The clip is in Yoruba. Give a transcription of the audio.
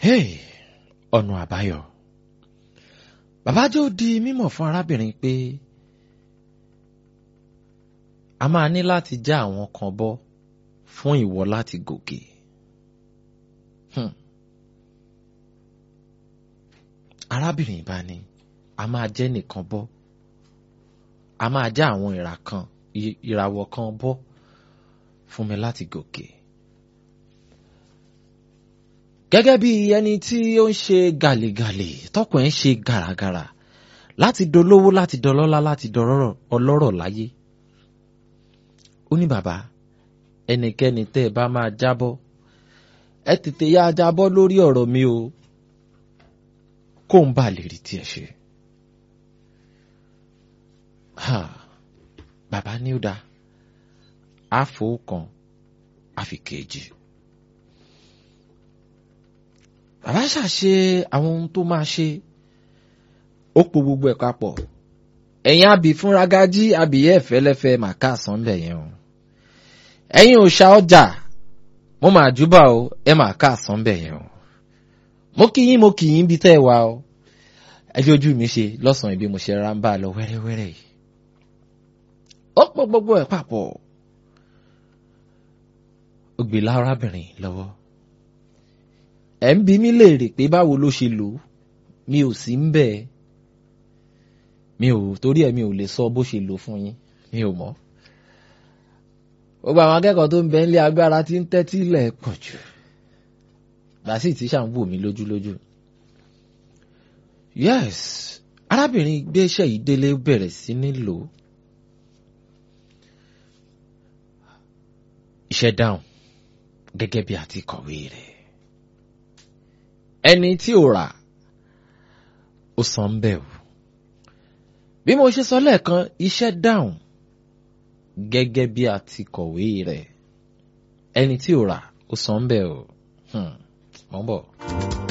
Hey, ọ̀nà àbáyọ. Bàbá jẹ́ ó di mímọ̀ fún arábìnrin pé a máa ní láti já àwọn kan bọ́ fún ìwọ láti gòkè. Hmm. Arábìnrin bá ní a máa jẹ́ nìkan bọ́ a máa já àwọn ìrà kan ìràwọ̀ kan bọ́ fún mi láti gòkè. Gẹ́gẹ́ bí ẹni tí ó ń ṣe gàlègàlè tọkùn ẹ̀ ń ṣe gàràgàrà láti dolówó láti dọlọ́lá láti dọlọ́rọ̀ ọlọ́rọ̀ láyé. Ó ní bàbá ẹnikẹ́ni tẹ́ ẹ bá máa jábọ́ ẹ tètè yá jábọ́ lórí ọ̀rọ̀ mi o kó ń bà lè rí tiẹ̀ ṣe. Ha, bàbá ní ó dáa àfò kan àfi kejì. Bàbá ṣàṣe àwọn ohun tó máa ṣe ó po gbogbo ẹ̀ papọ̀ ẹ̀yin àbí fúnra gájí àbíyẹ́ fẹ́lẹ́fẹ́ màkà sánbẹ̀ yẹn o ẹ̀yin òòṣà ọjà mo máa júbà o ẹ máa ká sánbẹ̀ yẹn o mo kí yín mo kì yín bí tẹ́ ẹ wá o ẹ fi ojú mi ṣe lọ́sàn-án ibi mo ṣe ra ń bá a lọ wẹ́rẹ́wẹ́rẹ́ yìí ó pọ̀ gbogbo ẹ̀ papọ̀ ó gbé lárábìnrin lọ́wọ́ ẹ̀ ń bi mí léèrè pé báwo ló ṣe lò ó mi ò sí ń bẹ̀ mi ò torí ẹ̀ mi ò lè sọ bó ṣe lò fún yín mi ò mọ̀ gbogbo àwọn akẹ́kọ̀ọ́ tó ń bẹ nílé agbára tí ń tẹ́tí lẹ̀ pọ̀ jù bàásì tí ṣà ń wò mí lójúlójú. yes arábìnrin gbéṣẹ́ yìí délé bẹ̀rẹ̀ sí ní lò ó. iṣẹ́ dáhùn gẹ́gẹ́ bí àti kọ̀wé rẹ̀. ẹni tí ò rà ó san ń bẹ̀ o. bí mo ṣe sọ lẹ́ẹ̀kan iṣẹ́ dáhùn gẹ́gẹ́ bí a ti kọ̀wé rẹ̀ ẹni tí ò rà ó san ń bẹ̀ o. Hmm. Mọ̀ ń bọ̀.